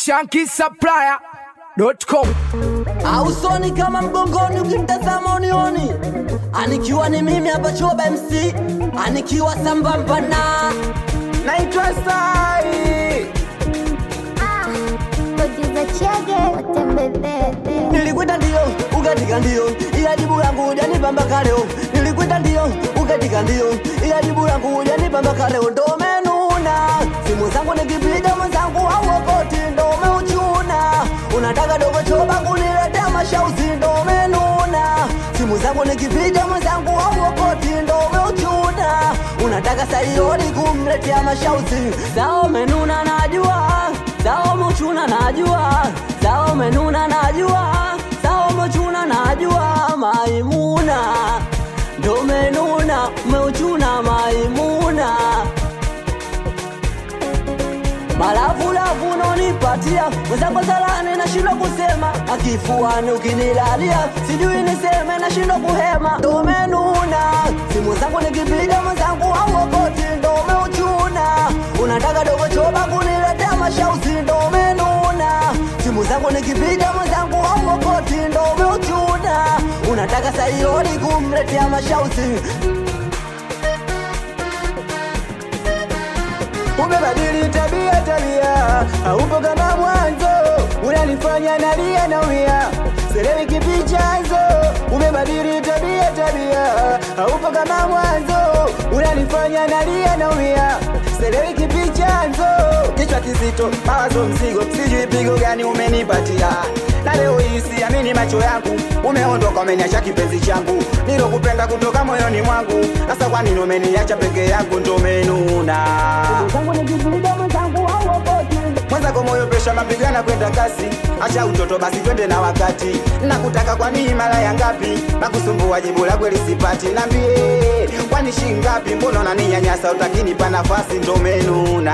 shankisupplier.com ausoni kama mgongoni ukimtazama unioni anikiwa ni mimi hapa choba mc anikiwa sambamba na naitwa Sai. Producer Chege, watembebebe. nilikwita ndio ukatika ndio ila jibu yangu hujanipamba kaleo nilikwita ndio ukatika ndio ila jibu yangu hujanipamba kaleo ndo umenuna simu zangu nikipiga mwenzangu auokoti ndo umeuchuna unataka dogo choba kuniletea mashauzi ndo umenuna simu zangu nikipiga mwenzangu auokoti ndo umeuchuna unataka saioni kumletea mashauzi sao umenuna najua sao umeuchuna najua sao umenuna najua sao umeuchuna najua maimuna ndo umenuna umeuchuna maimuna malavulavu unonipatia mwenzako salani nashindwa kusema akifuani ukinilalia sijui niseme nashindwa kuhema ndo umenuna simu zangu nikipiga mwenzangu auokoti ndo umeuchuna unataka dogo choba kuniletea mashauzi ndo umenuna simu zangu nikipiga mwenzangu auokoti ndo umeuchuna unataka saioni kumletea mashauzi Umebadili tabia tabia, haupo kama mwanzo, unanifanya nalia na wia selewi kipi chanzo. Umebadili tabia tabia, haupo kama mwanzo, unanifanya nalia na wia selewi kipi chanzo. Kichwa kizito, mawazo mzigo, sijui pigo gani umenipatia na leo hii siamini macho yangu, umeondoka umeniacha kipenzi changu, nilokupenda kutoka moyoni mwangu. Sasa kwa nini umeniacha peke yangu? Ndo umenuna mwenzako moyo pesha mapigana kwenda kasi, acha utoto basi twende na wakati. Nakutaka kwa nini mara ya ngapi? Nakusumbua jibu la kweli sipati, nambie kwani shi ngapi? Mbona unaninyanyasa utakinipa nafasi? Ndo umenuna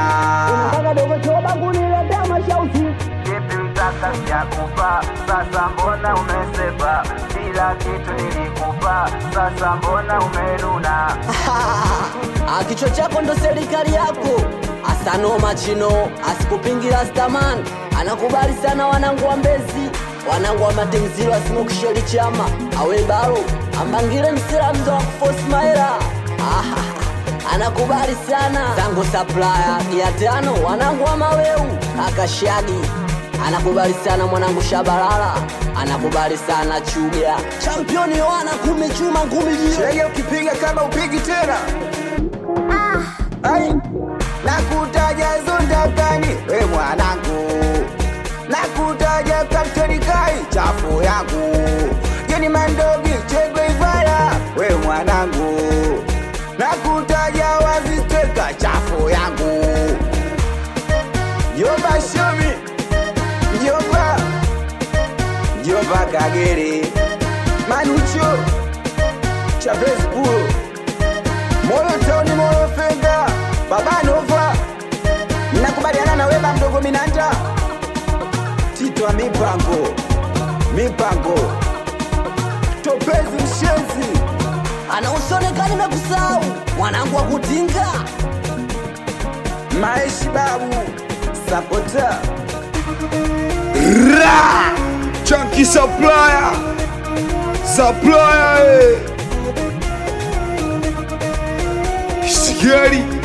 Kipi mtaka sijakupa, sasa mbona umesepa? Kila kitu nilikupa, sasa mbona umenuna? Ah, kichwa chako ndo serikali yako asano machino asikupingira staman anakubali sana wanangu wa mbezi wanangu wa matenzilo asimukisheli chama awebalo ambangile msilamzo wa kufosmaira ah, anakubali sana zango saplaya ya tano wanangu wa maweu akashagi anakubali sana mwanangu shabalala anakubali sana chuga championi wana kumi chuma ngumi jio Chege ukipiga kama upigi tena Ai, nakutaja zundakani we mwanangu, nakutaja kapteni kai chafu yangu, jeni mandogi chegwe ivara we mwanangu, nakutaja wazisteka chafu yangu, Jomba shomi, Jomba, Jomba kagere, Manucho, Chavez Puro moyo tauni moyo fedha baba nova nakubaliana na weba mdogo minanja titwa mipango mipango topezi mshenzi anausonekani mekusau mwanangu wa kutinga maeshi babu sapota Ra! Chunky supplier Supplier eh. Sigari